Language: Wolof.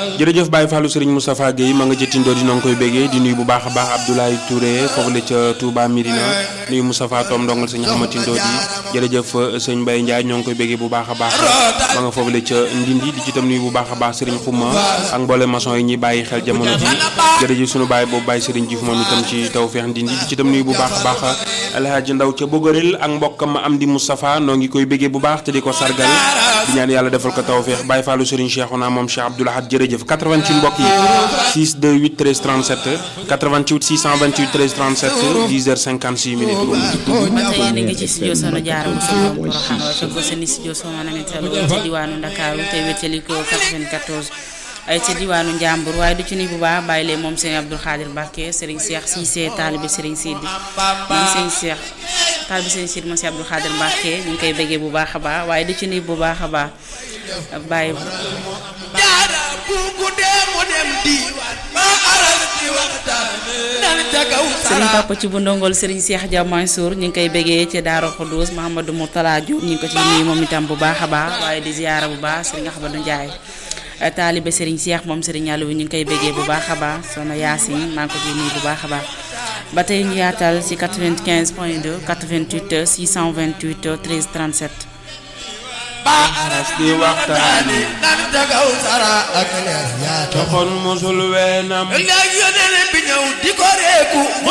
jërëjëf Baye Fallou Serigne Moustapha Guèye ma nga ca Tindo di noo ngi koy béggee di nuyu bu baax a baax Abdoulaye Touré foofu la ca Touba Mirina nuyu Moustapha Tom ndongal sëñ Xama Tindo di jërëjëf sëñ Mbaye Ndiaye ñoo ngi koy béggee bu baax a baax ma nga foofu la ca Ndindi di ci tam nuyu bu baax a baax Serigne Xuma ak mboole maçon yi ñuy bàyyi xel jamono ji jërëjëf sunu baay boobu Baye Serigne Diouf moom itam ci Tawfekh Ndindi di ci tam nuyu bu baax a baax Alhaji Ndaw ca Bogorel ak mbokkam ma am di Moustapha noo ngi koy béggee bu baax te di ko sargal di ñaan yàlla defal ko tawfeex Baye Fallou Serigne Cheikhouna moom Cheikh Abdoul Ahad jërëjëf 88 mbokk yi 628 13 37 88 628 13 37 10h56 minutes. ba tey yéen a ngi ci studio Soxna Diarra Moussa Ngom Porokhane waaye fekk ko seen studio Soxna Namita Lo ci diwaanu Ndakaaru te wétali ko 94 ay ci diwaanu Njàmbur waaye du ci ni bu baax bàyyi leen moom Serigne Abdoul Khadir Mbacke Serigne Cheikh Cissé taalibe Serigne Sidi moom Serigne Cheikh taalibe Serigne Sidi moom Serigne Abdoul Khadir Mbacke ñu ngi koy bëggee bu baax a baax waaye du ci ni bu baax a baax bàyyi jaara bu guddee mu dem diiwaan ma aral di waxtaan nan ca kaw Serigne Papa ci bu ndongol Serigne Cheikh Dia Mansour ñu ngi koy bëggee ci Daara Khoudous Mahamadou Mourtala Diop ñu ngi ko ci nuyu moom itam bu baax a baax waaye di ziyaara bu baax Serigne Ahmadou Ndiaye taalibe Serigne Cheikh moom Serigne Yàlla wi ñu ngi koy bëggee bu baax a baax soxna Yacine maa ngi ko ciy nuyu bu baax a baax ba tey ñu yaatal ci 95 point 2 88 628 13 37. ba aras di waxtaani nan ca kaw sara ak leer yaa toxoon mosul weenam léegi yoneen bi ñëw di ko reeku mu